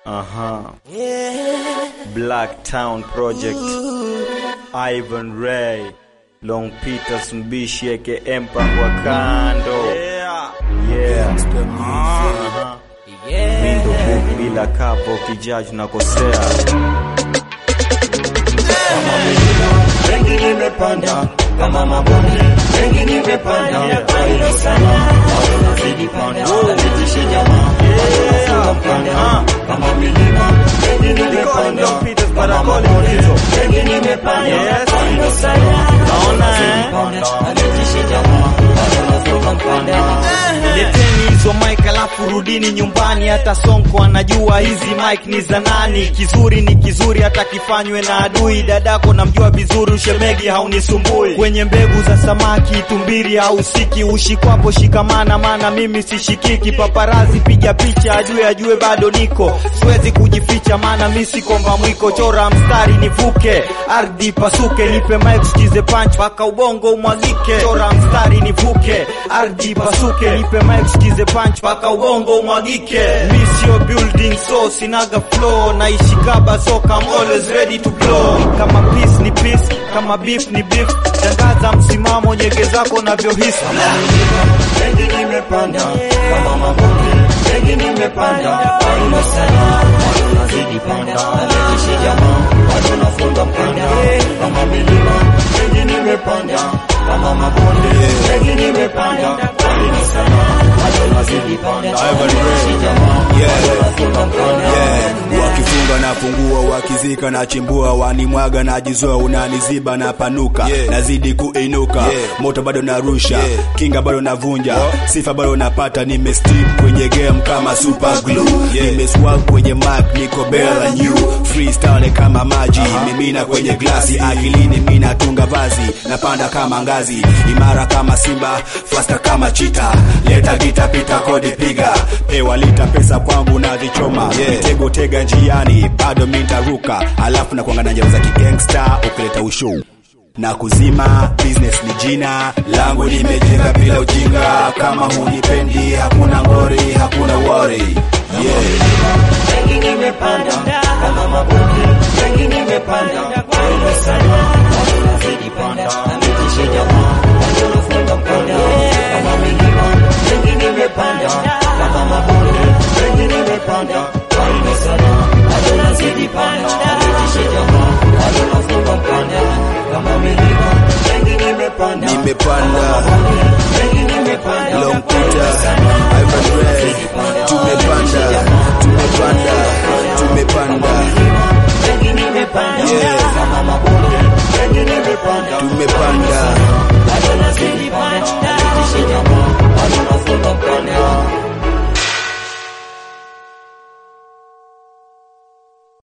Aha. Black Town Project. Ivan Ray. Long Peters Mbishi aka Empire wa kando. Yeah. Aha. Window book bila kapo kijaji nakosea. Wengi nimepanda kama mabonde, wengi nimepanda kwa hilo sana, watu nazidi panda, napitishe jamaa, watu mpanda kama milima, wengi nimepanda kama mabonde, wengi nimepanda kwa hilo sana, watu nazidi panda, napitishe jamaa, watu nafunga mpanda. Leteni hizo mic alafu rudini nyumbani, hata Sonko anajua hizi mic ni za nani. Kizuri ni kizuri hata kifanywe na adui. Dadako namjua vizuri, ushemegi haunisumbui. Kwenye mbegu za samaki tumbiri hausiki, ushikwapo shikamana, maana mimi sishikiki. Paparazi piga picha, ajue ajue bado niko, siwezi kujificha, maana mi sikomba mwiko. Chora mstari nivuke, ardhi pasuke, nipe mic sikize punch mpaka ubongo umwagike. Chora mstari nivuke, ardhi pasuke, nipe mic sikize punch mpaka ubongo umwagike. Mi sio building so sinaga flow, naishi kaba so I'm always ready to blow. Kama peace ni peace, kama beef ni beef, tangaza msimamo, nyege zako navyohisi. Wengi nimepanda kama mabonde, wengi nimepanda kwa hilo sana, watu nazidi panda, napitishe jamaa, watu nafunga mpanda kama milima, wengi nimepanda kama mabonde, wengi nimepanda kwa hilo sana, watu nazidi panda, napitishe jamaa, watu nafunga mpanda Yeah, wakifunga na fungua, wakizika na chimbua, wanimwaga na jizoa, unaniziba na panuka, nazidi kuinuka, moto bado narusha, kinga bado navunja, sifa bado napata, nimestick kwenye game kama super glue, nimeswag kwenye mic, niko bela new, freestyle kama maji, mimina kwenye glasi, akilini mina tunga vazi, napanda kama ngazi, imara kama simba, faster kama chita, leta gita, pita kodi, piga, pewa lita pesa kwangu na vichoma, mitego tega njiani, bado mintaruka, alafu na kuanga na njaro za kigangsta, ukileta ushow na kuzima business ni jina langu, nimejenga bila ujinga. Kama hunipendi hakuna ngori, hakuna worry. Yeah. wengi nimepanda kama mabonde, wengi nimepanda kwa hilo sana, watu nazidi panda, napitishe jamaa, watu nafunga mpanda kama milima, wengi nimepanda kama mabonde, wengi nimepanda kwa hilo sana, watu nazidi panda, napitishe jamaa, watu nafunga mpanda kama milima, wengi nimepanda Nimepanda. kama mabonde, wengi nimepanda Long kwa hilo Peter, sana, Ivan Ray, tumepanda, tumepanda, tumepanda. wengi nimepanda Yeah.